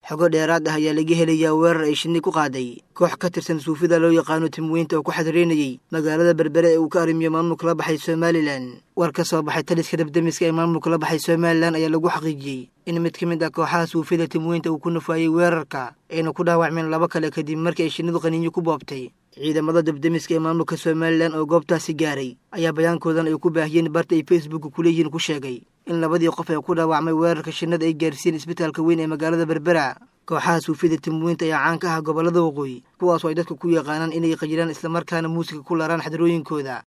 xogo dheeraad ah ayaa laga helayaa weerar ay shinni ku qaaday koox ka tirsan suufida loo yaqaano timweynta oo ku xadreynayay magaalada berbere ee uu ka arrimiyo maamulka la baxay somalilan war ka soo baxay taliska dabdemiska ee maamulka la baxay somalilan ayaa lagu xaqiijiyey in mid ka mid ah kooxaha suufida timweynta uu ku nafaayey weerarka ayna ku dhaawacmeen laba kale kadib markii ay shinnidu qaniinyo ku boobtay ciidamada dabdemiska ee maamulka somalilan oo goobtaasi gaaray ayaa bayaankoodan ay ku baahiyeen barta ay facebook kuleeyihiin ku sheegay in labadii qof ee ku dhaawacmay weerarka shinnada ay gaarsiiyeen isbitaalka weyn ee magaalada berbera kooxaha suufida timweynta ayaa caan ka ah gobollada waqooyi kuwaasoo ay dadka ku yaqaanaan inay qajiraan islamarkaana muusiga ku laraan xadarooyinkooda